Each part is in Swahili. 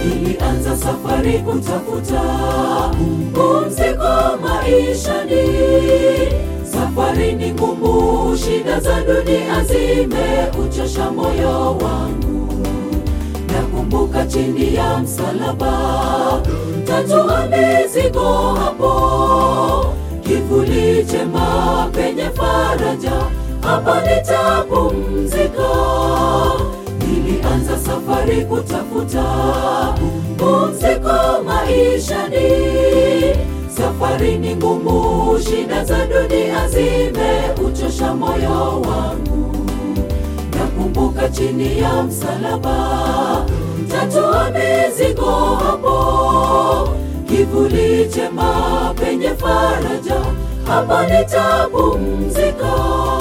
nilianza safari kutafuta pumziko maishani. Safari ni ngumu, shida za dunia zimeuchosha moyo wangu. Nakumbuka chini ya msalaba, tatua mizigo hapo, kivuli chema penye faraja, hapa nitapumzika. Nilianza safari kutafuta pumziko maishani. Safari ni ngumu, shida za dunia zimeuchosha moyo wangu. Nakumbuka chini ya msalaba, tatua mizigo hapo, kivuli chema penye faraja, hapa nitapumzika.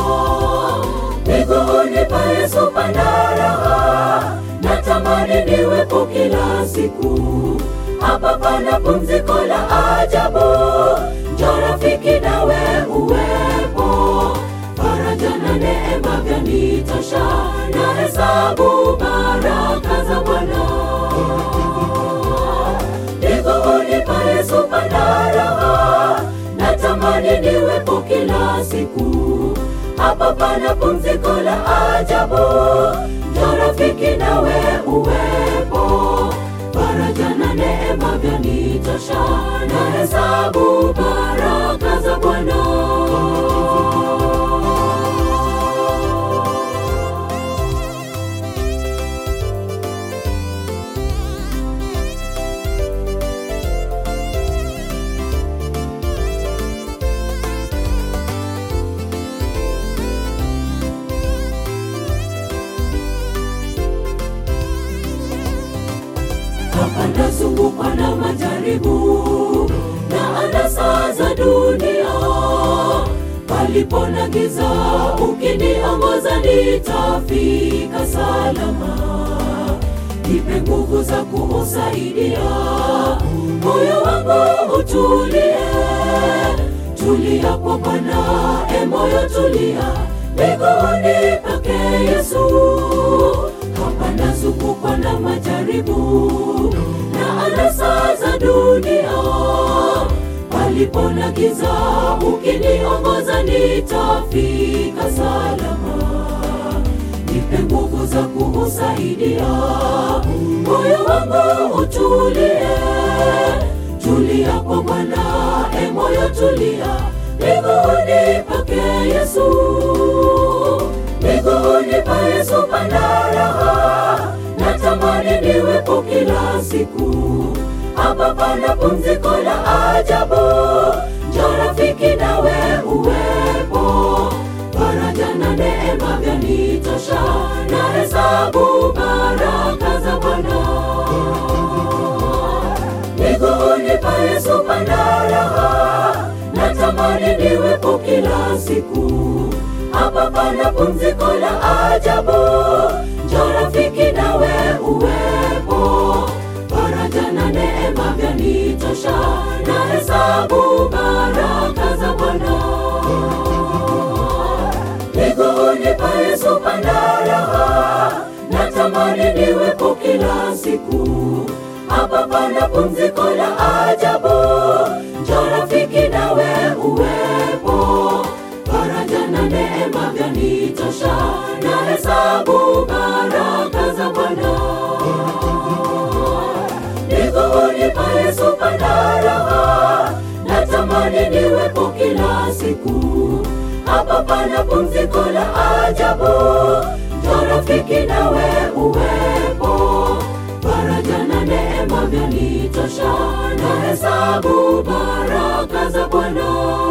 Miguuni pa Yesu pana raha, natamani niwepo kila siku. Hapa pana pumziko la ajabu, njoo rafiki nawe uwepo. Faraja na neema vyanitosha, na hesabu baraka za Bwana. Miguuni pa Yesu pana raha, natamani niwepo kila siku. Hapa pana pumziko la ajabu, njoo rafiki nawe uwepo. Faraja na neema vyanitosha, na hesabu baraka za Bwana. hapa nazungukwa na majaribu na anasa za dunia. Palipo na giza, ukiniongoza nitafika salama. Nipe nguvu za kuusaidia moyo wangu utulie. Tulia kwa Bwana, e moyo tulia, miguuni pake Yesu. Hapa nazungukwa na majaribu na anasa za dunia. Palipo na giza, ukiniongoza nitafika salama. Nipe nguvu za kuusaidia moyo wangu utulie. Tulia kwa Bwana, e moyo tulia, miguuni pake Yesu. Miguuni pa Yesu pana raha, natamani niwepo kila siku. Hapa pana pumziko la ajabu, njoo rafiki nawe uwepo. Faraja na neema vyanitosha, na hesabu baraka za Bwana. Miguuni pa Yesu pana raha, natamani niwepo kila siku. Hapa pana pumziko la ajabu, njoo rafiki nawe uwepo. Faraja na neema vyanitosha, na hesabu baraka za Bwana. Miguuni pa Yesu pana raha, natamani niwepo kila siku. Hapa pana pumziko la ajabu, njoo rafiki nawe uwepo. Faraja na neema vyanitosha, na hesabu baraka za Bwana. Miguuni pa Yesu pana raha, natamani niwepo kila siku. Hapa pana pumziko la ajabu, njoo rafiki nawe uwepo. Faraja na neema vyanitosha, na hesabu baraka za Bwana.